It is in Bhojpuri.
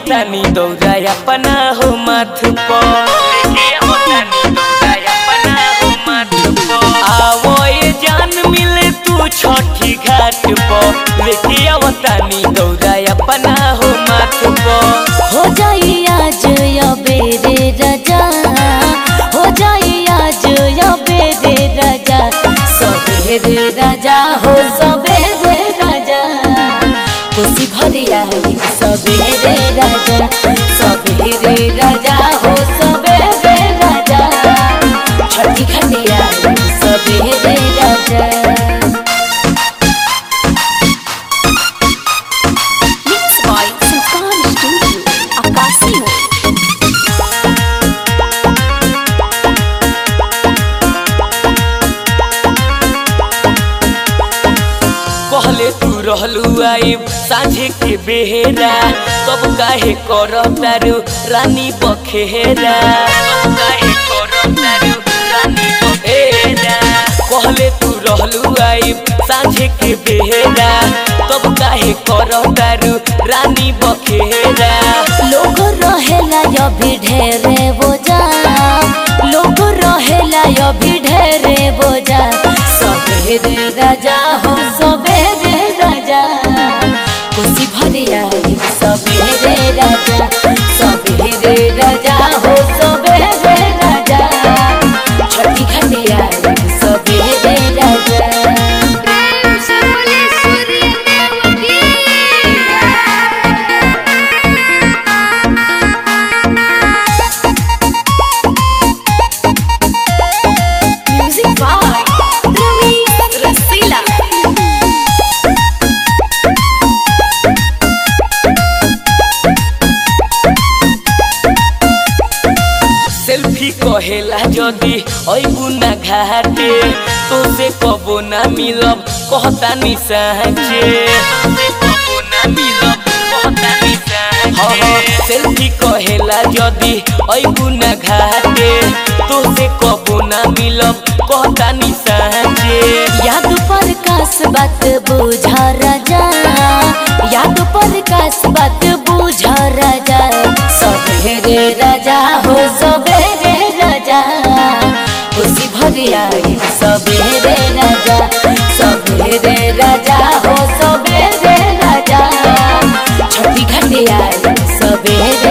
आवतानी दौरा अपना हो माथ पर लेके आवतानी दौरा अपना हो माथ पर आवो ये जान मिले तू छठी घाट पर लेके आवतानी दौरा अपना हो माथ पर हो जाई आज बेरे राजा हो जाई आज बेरे राजा सबेरे राजा हो सबेरे राजा खुशी भरिया सबेरे राजा सबेरे राजा हो सबेरे राजा छठी खटिया सबेरे राजा Mixed by Sultan Studio, Akasio. कहले तू रहलू आइब साझे के बेहेरा तब काहे कर तारू रानी बखेरा तब काहे कर तारू रानी बखेरा कहले तू रहलू आइब साझे के बेहेरा तब काहे कर तारू रानी बखेरा लोग रहेला अभी ढेरे बोझा लोग रहेला अभी ढेरे बोझा सबेरे राजा हो सबेरे राजा खुशी भरिया सबेरे राजा सबेरे राजा हो सबेरे राजा छठी खटिया सबेरे राजा प्रेम से बोले सूर्य देव की Music by Ravi Rasila. Selfie कहेला जदी अइबू ना घाटे तो से कबो ना मिलब कहता नि साँचे सेल्फी कहेला जदी अइबू ना घाटे तो से कबो ना मिलब कहता नि साँचे याद पर कास बात बुझा राजा याद पर कास बात बुझा राजा सबेरे राजा हो सबेरे राजा खुशी भरिया सबेरे राजा सबेरे राजा हो सबेरे राजा छठी घटिया सबेरे